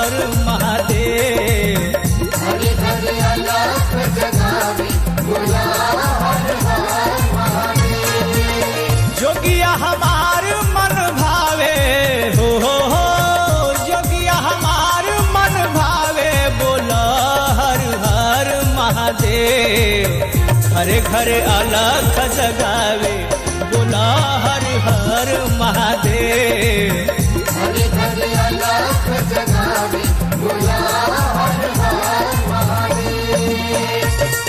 हर महादेव हरे हरे अलख जगावे बोला हर हर महादेव जोगिया हमार मन भावे हो हो हो जोगिया हमार मन भावे बोला हर हर महादेव हरे घरे अलख जगावे बोला हर हर महादेव हरे हरे अलख जगावे बोला हर हर महादेव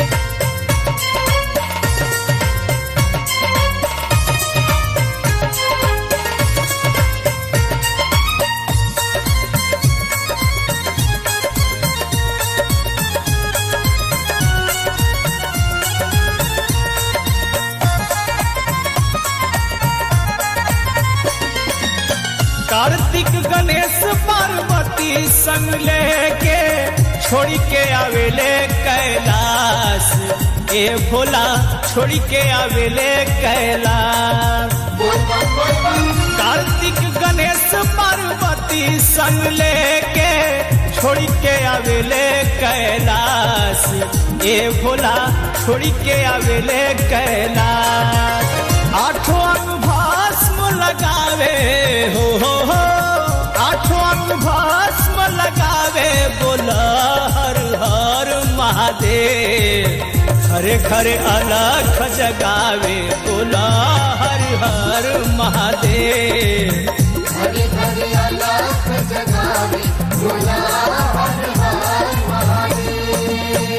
कार्तिक गणेश पार्वती संग लेके छोड़ के आवेले कैलाश ए भोला छोड़ के आवेले कैलाश बोल बम बोल बम कार्तिक गणेश पार्वती संग लेके छोड़ के आवेले कैलाश ए भोला छोड़ के आवेले कैलाश आठों अंग भस्म लगावे हो हो हो आठों अंग भस्म लगावे बोला हर हर महादेव हरे घरे अलख जगावे बोला हर हर महादेव हरे हरे अलख जगावे बोला हर हर महादेव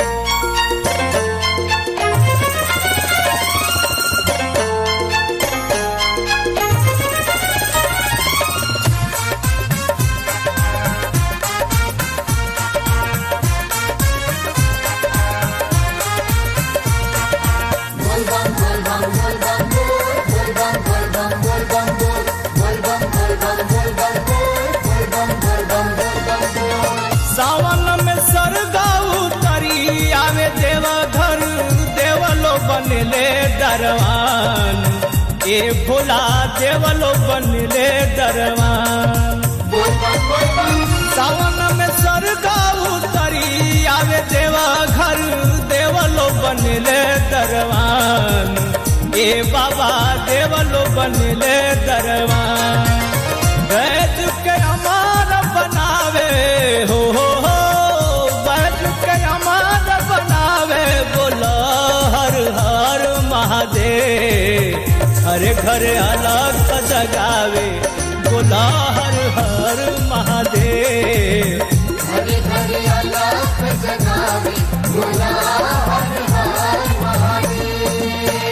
बोल बम बोल बम बोल बम बोल बोल बम बोल बम बोल बम बोल बोल बम बोल बम बोल बम बोल बोल बम बोल बम बोल बम बोल सावन में सरगाऊ तरी आवे देवा घर देवलो बनले दरवान ए भोला देवलो बनले दरवान बोल बम बोल बम सावन में सरगाऊ तरी आवे देवा घर देवलो बनले दरवान ए बाबा देवलो बनले दरवान वैद के अमार बनावे हो हो हो वैद के अमार बनावे बोला हर हर महादेव हरे घर अलग जगावे बोला हर हर महादेव हरे हरे अलख जगावे बोला हर हर महादेव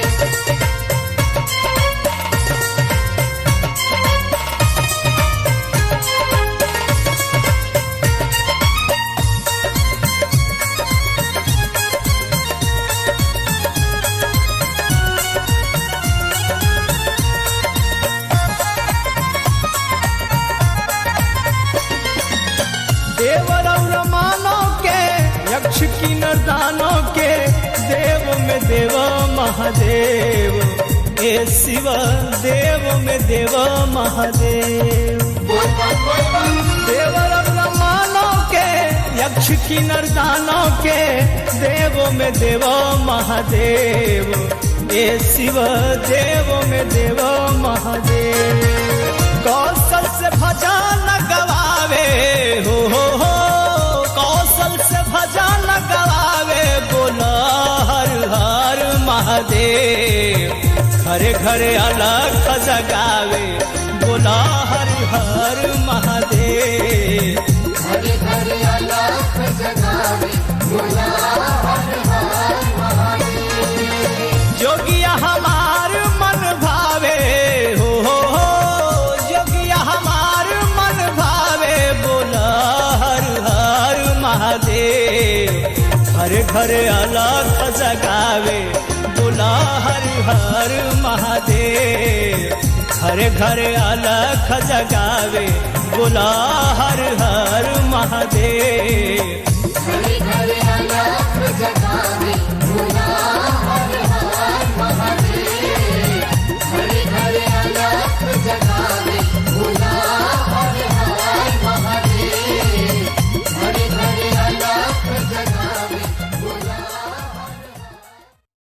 देवर और मानव के यक्ष की नरदानों के देव में देव महादेव ए शिव देव में देव महादेव बोल बम बोल बम देवर और मानव के यक्ष की नरदानों के देव में देव महादेव ए शिव देव में देव महादेव कौशल से भजन गवावे हो हो हो कौशल से भजन गवावे बोला हर हर महादेव घरे घरे अलग जगावे बोला हर हर महादेव हरे हरे अलख जगावे बोला हर हर महादेव जोगिया हमार मन भावे हो हो हो जोगिया हमार मन भावे बोला हर हर महादेव हर घर अलग जगावे बोला हर हर महादेव हर घर अलग जगावे बोला हर हर महादेव हरे हरे अलख जगावे